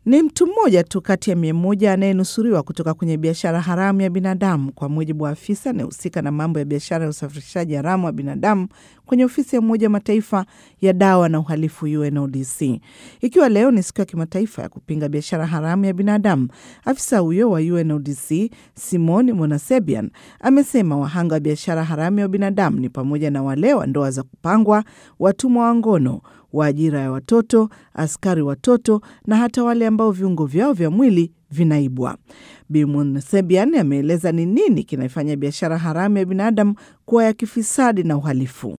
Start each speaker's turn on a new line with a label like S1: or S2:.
S1: Ni mtu mmoja tu kati ya mia moja anayenusuriwa kutoka kwenye biashara haramu ya binadamu, kwa mujibu wa afisa anayehusika na mambo ya biashara ya usafirishaji haramu wa binadamu kwenye ofisi ya Umoja wa Mataifa ya dawa na uhalifu UNODC. Ikiwa leo ni siku ya kimataifa ya kupinga biashara haramu ya binadamu, afisa huyo wa UNODC Simon Monasebian amesema wahanga wa biashara haramu ya binadamu ni pamoja na wale wa ndoa za kupangwa, watumwa wa ngono, wa ajira ya watoto, askari watoto na hata wale ambao viungo vyao vya mwili vinaibwa. Bi Monasebian ameeleza ni nini kinaifanya biashara haramu ya binadamu kuwa ya kifisadi na uhalifu.